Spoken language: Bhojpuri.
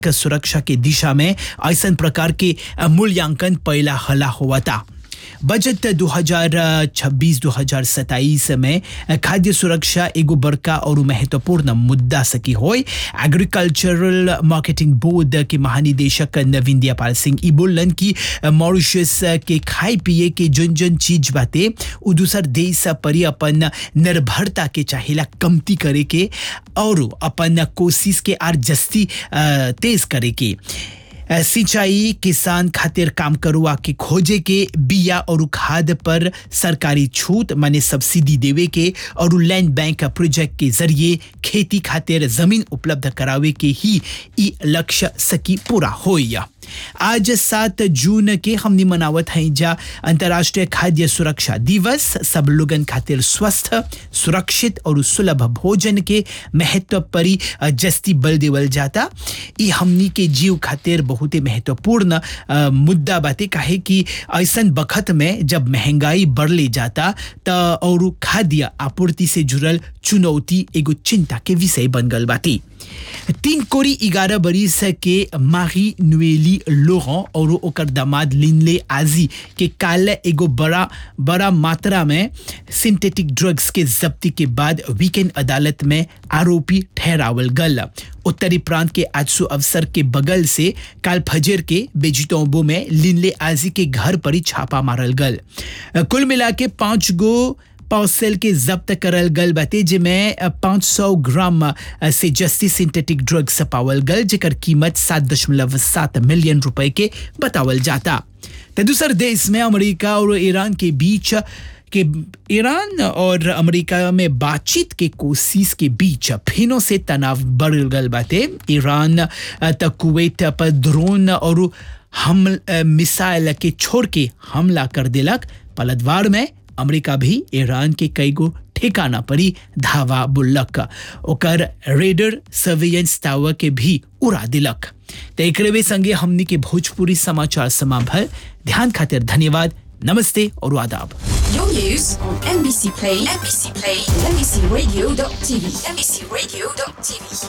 सुरक्षा के दिशा में ऐसन प्रकार के मूल्यांकन पहला हला हुआ था बजट 2026-2027 में खाद्य सुरक्षा एगो बड़का और महत्वपूर्ण मुद्दा सकी हो एग्रीकल्चरल मार्केटिंग बोर्ड के महानिदेशक नवीन दयापाल सिंह ई बोलन कि मॉरिशस के खाए पिए के जन जन चीज बाते उ दूसर देश पर अपन निर्भरता के चाहेला कमती करे के और अपन कोशिश के आर जस्ती तेज करे के सिंचाई किसान खातिर काम करुआ के खोजे के बिया और खाद पर सरकारी छूट माने सब्सिडी देवे के और लैंड बैंक प्रोजेक्ट के जरिए खेती खातिर जमीन उपलब्ध करावे के ही ई लक्ष्य सकी पूरा होइया आज सात जून के हमने मनावत हैं जा अंतर्राष्ट्रीय खाद्य सुरक्षा दिवस सब लोगन खातिर स्वस्थ सुरक्षित और सुलभ भोजन के महत्व परी जस्ती बल देवल जाता ई हमनी के जीव खातिर बहुत ही महत्वपूर्ण मुद्दा बाते काहे कि ऐसन बखत में जब महंगाई बढ़ले जाता त और खाद्य आपूर्ति से जुड़ल चुनौती एगो चिंता के विषय बन गल बाती तीन कोरी ग्यारह बरिस के मारी नुएली लोहन और ओकर दामाद लिनले आजी के काल एगो बड़ा बड़ा मात्रा में सिंथेटिक ड्रग्स के जब्ती के बाद वीकेंड अदालत में आरोपी ठहरावल गल उत्तरी प्रांत के आजसू अवसर के बगल से काल फजर के बेजिटोंबो में लिनले आजी के घर पर ही छापा मारल गल कुल मिला के पांच गो पाउसेल के जब्त करल गल बाते जिमें 500 ग्राम से जस्ती सिंथेटिक ड्रग्स पावल गल जेकर कीमत सात दशमलव सात मिलियन रुपए के बतावल जाता तो दूसर देश में अमेरिका और ईरान के बीच कि ईरान और अमेरिका में बातचीत के कोशिश के बीच फिनो से तनाव बढ़ गल बाते ईरान तक कुवैत पर ड्रोन और हम मिसाइल के छोड़ के हमला कर दिलक पलटवार में अमेरिका भी ईरान के कई गो ठिकाना परी धावा बुल्लक ओकर रेडर सर्वेलेंस टावर के भी उड़ा दिलक तो एक संगे हमनी के भोजपुरी समाचार समाभल ध्यान खातिर धन्यवाद नमस्ते और आदाब Your news on NBC Play, NBC Play, NBCRadio.tv, NBCRadio.tv.